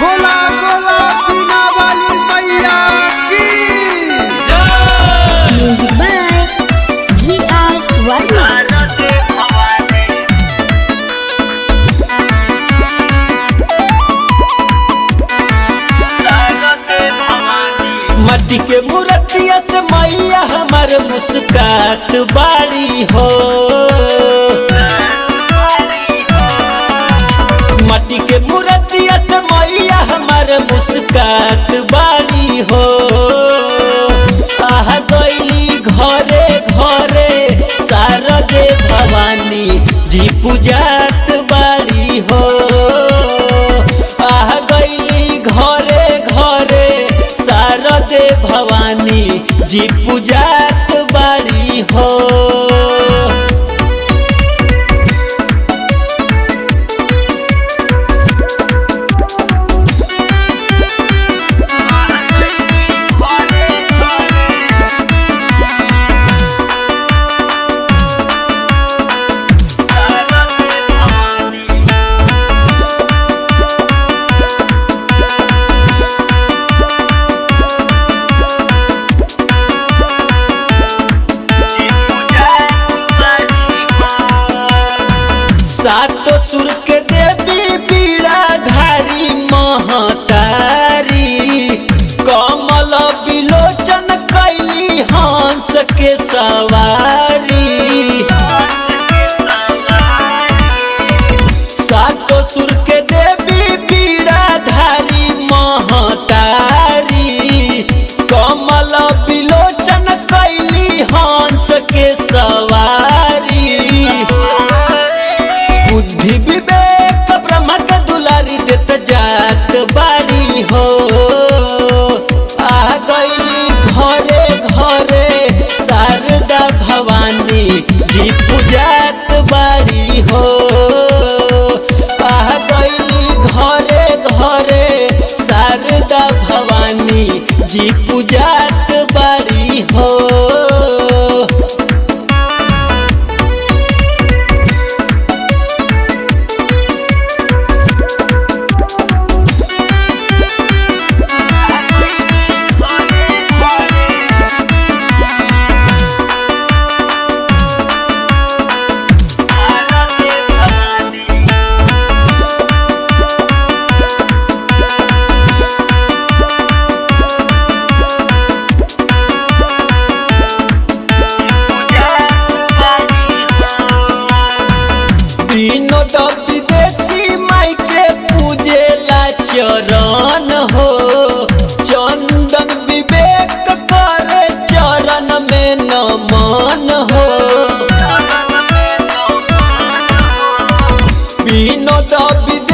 बोला बोला बीना वाली मैया की Music by V.R. Verma. मट्टी के मूर्तिया से मैया हमार मुस्कात बाड़ी हो मट्टी के मूर्तिया से मैया हमार मुस्कात बाड़ी हो आह गईली घरे घरे शारदे भवानी जी पूजात बाड़ी हो आह गईली घरे घरे शारदे भवानी जी पूजात बाड़ी हो सातो सुर के देवी पीड़ा धारी महतारी कमल विलोचन कैली हंस के सवारी सातो सुर के देवी पीड़ा धारी महतारी कमल विलोचन कैली हंस के सवारी बुद्धि विवेक ब्रह्म के दुलारी देत जात बाड़ी हो आ गईली घरे घरे शारदा भवानी जी पूजात बाड़ी हो आ गईली घरे घरे शारदा भवानी जी पूजात बाड़ी हो विनोद विदेशी माई के पूजेला चरण हो चंदन विवेक करे चरण में नमन हो विनोद विदेशी